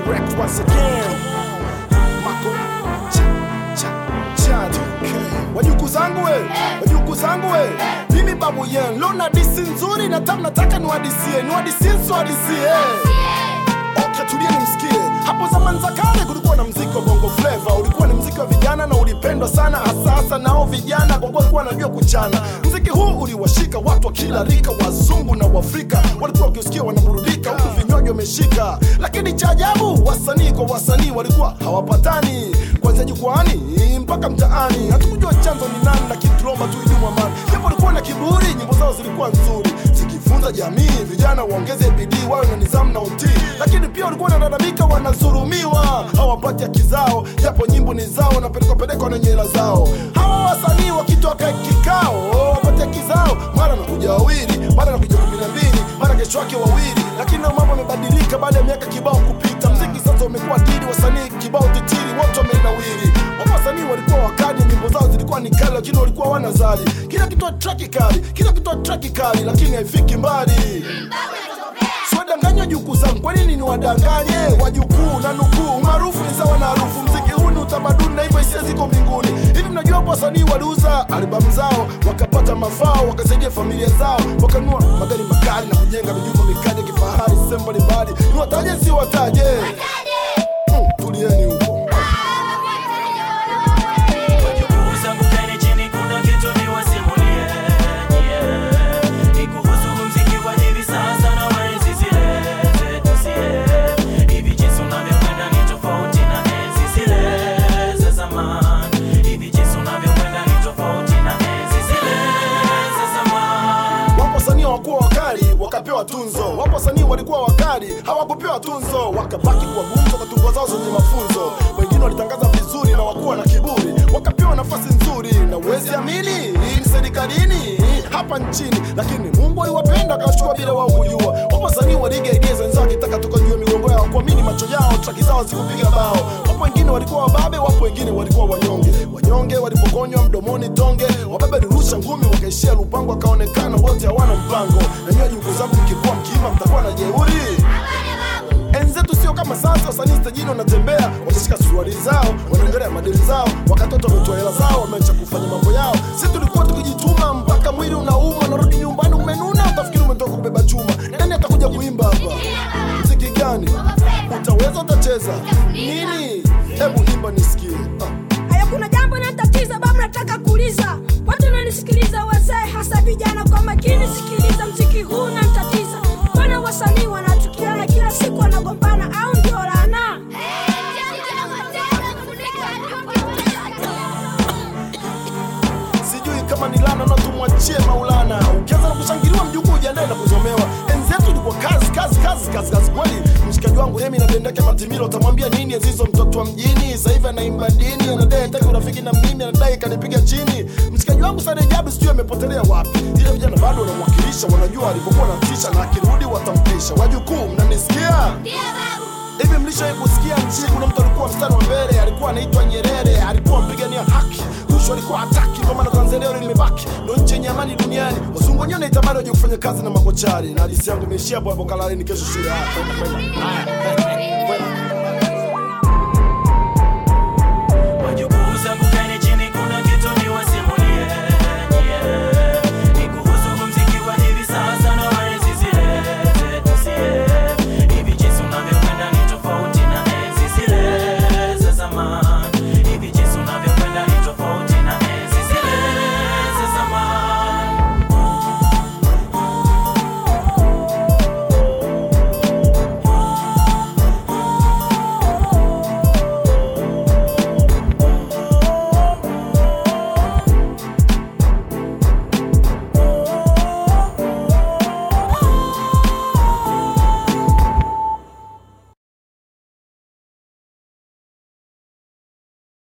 direct once again. Mako cha cha chadi. Wajukuu zangu we, wajukuu zangu we, mimi babu yen lona disi nzuri na tam nataka niwadisie, niwadisie nsiwadisie Okay, tulieni msikie. Hapo zamani za kale kulikuwa na mziki wa bongo flava, ulikuwa ni mziki wa vijana na ulipendwa sana, hasa hasa nao vijana kwa kuwa walikuwa wanajua kuchana. Mziki huu uliwashika watu wa kila rika, wazungu na Waafrika walikuwa wakiusikia wanaburudika, huku vinywaji wameshika. Lakini cha ajabu, wasanii kwa wasanii walikuwa hawapatani, kuanzia jukwani mpaka mtaani. Hatukujua chanzo ni nani, lakini tuliomba tu idumu amani. Japo walikuwa na kiburi, nyimbo zao zilikuwa nzuri zikifunza jamii, vijana waongeze bidii, wawe na nidhamu na utii. Lakini pia walikuwa wanalalamika, wanadhulumiwa, hawapati haki zao, japo nyimbo ni zao, wanapelekwa pelekwa na nyela zao. Hawa wasanii wakitoka kikao wapate haki zao, mara nakuja wawili, mara nakuja kumi na mbili, mara kesho yake wawili. Lakini na mambo yamebadilika baada ya miaka kibao kupita. Mziki sasa umekuwa dili, wasanii kibao titiri, wote wamenawiri. Wapo wasanii walikuwa wakali, nyimbo zao zilikuwa ni kali, lakini walikuwa wanazali. Kila kitu traki kali, kila kitu traki kali, lakini haifiki mbali. Siwadanganywa jukuu zangu, kwa nini niwadanganye wajukuu na nukuu? Maarufu ni sawa na harufu, mziki huu ni utamaduni na hivyo hisia ziko mbinguni. Hivi mnajua hapo wasanii waliuza albamu zao wakapata mafao, wakasaidia familia zao, wakanunua magari makali na kujenga mijumba mikali ya kifahari sehemu mbalimbali. Niwataje si wataje? Mm, tulieni huko. Wajukuu zangu kaeni chini, kuna kitu niwasimulie, yeah. Ni kuhusu muziki wa hivi sasa na wa enzi zile zetu sie. Hivi jinsi unavyokwenda ni tofauti na enzi zile za zamani. Hivi jinsi unavyokwenda ni tofauti na enzi zile za zamani. Wapo wasanii hawakuwa wakali wakapewa tunzo, wapo wasanii walikuwa wakali hawakupewa tunzo, wakabaki kuwa gumzo kwa tungo zao zenye mafunzo. Wengine walitangaza vizuri na wakuwa na kiburi, wakapewa nafasi nzuri, na uwezi amini hii ni serikalini hapa nchini, lakini Mungu aliwapenda akawachukua bila wao kujua. Wapo wasanii waligeigeza wenzao wakitaka toka juu ya migongo yao, kuamini macho yao, traki zao zikupiga bao. Wapo wengine walikuwa wababe, wapo wengine walikuwa wanyonge. Wanyonge walipokonywa mdomoni tonge, wababe walirusha ngumi, wakaishia lupango, wakaonekana wote hawana mpango. Na nyinyi juku zangu mkikuwa mkiima, mtakuwa na jeuri. Enzi zetu sio kama sasa, wasanii stajini wanatembea wakishika suruali zao, wanaongelea madeni zao, wakatoto wametoa hela zao, wameacha kufanya mambo yao. Sisi tulikuwa tukijituma mpaka mwili unauma, narudi nyumbani umenuna, utafikiri umetoka kubeba chuma. Nani atakuja kuimba hapa? Mziki gani utaweza? Utacheza nini? Hebu imba nisikie. Ah. Haya, kuna jambo natatiza babu, nataka kuuliza watu wananisikiliza, wazee hasa vijana, kwa makini sikiliza, mziki huu natatiza. Mbona wasanii wanatukiana kila siku, wanagombana au ndio laana? sijui kama ni lana na tumwachie Maulana. Ukianza na kushangiliwa mjukuu, ujiandae na kuzomewa. Enzi yetu ilikuwa kazi kazi kazi kazi kazi kweli. Mshikaji wangu Remi na Bendeke Matimilo, utamwambia nini enzi hizo? Mtoto wa mjini sasa hivi anaimba dini, anadai hataki urafiki na mimi, anadai kanipiga chini. Mshikaji wangu Sare Jabu sijui amepotelea wapi, ila vijana bado wanamwakilisha, wanajua alipokuwa natisha, na akirudi watampisha. Wajukuu, mnanisikia? Hivi mlishawahi kusikia nchini kuna mtu alikuwa mstari wa mbele, alikuwa anaitwa Nyerere, alikuwa mpigania haki, rushwa alikuwa hataki, ndio maana Tanzania leo limebaki ndio nchi yenye amani duniani. Wazungu wenyewe wanaitamani waje kufanya kazi na makochari, na hadithi yangu imeishia hapo hapo. Kalaleni kesho shule. Haya, kwenda kwenda. Haya.